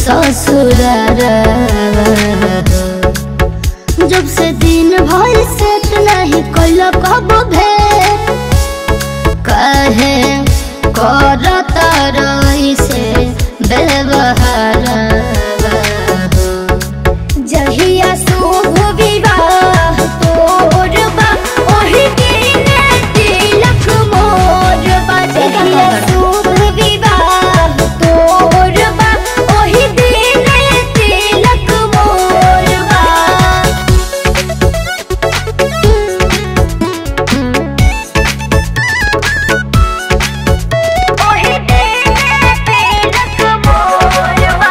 ससुरार जब से दिन भर सेट नहीं कोई कब भेट कहे करत रही से व्यवहार जहिया शुभ विवाह तोर बा ओही दिन तिलक मोर बा जहिया शुभ विवाह तोर बा ओही दिन तिलक मोर बा ओही दिन तिलक मोर बा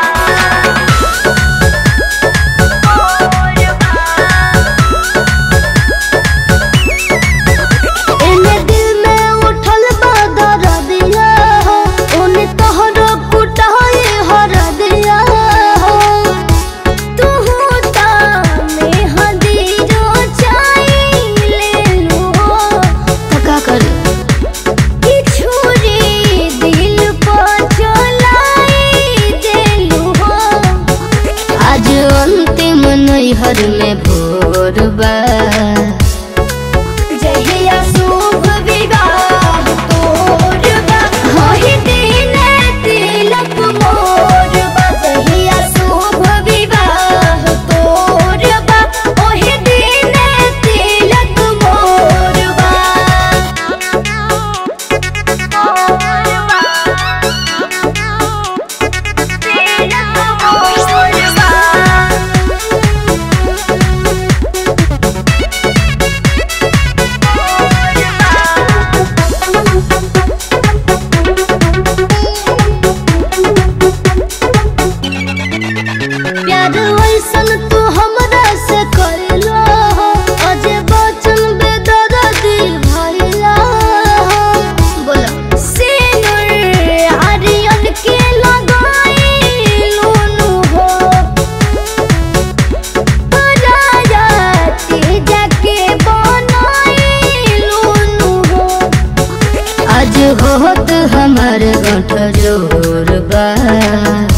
एने दिल में उठल बा दर्दिया हो ओने तोहरो कुटाई हर दिया हो तू ता में हदीरो चाई ले लो तो का कर कि छुरी दिल पर चलाई देलू हो आज अंतिम नैहर में भोर बा जहिया शुभ विवाह तोर बा ओही दिन तिलक मोर बा जहिया शुभ विवाह तोर बा ओही दिन तिलक मोर बा मोर बा तिलक मोर बा प्यार वैसन तू हमरा से करलो अजे बचन बेदर्दी भइला बोला सिनुर आर्यन के लगाई लूनू हो पराया तेजा के बनाई लूनू हो आज होत हमर गठ जोर बा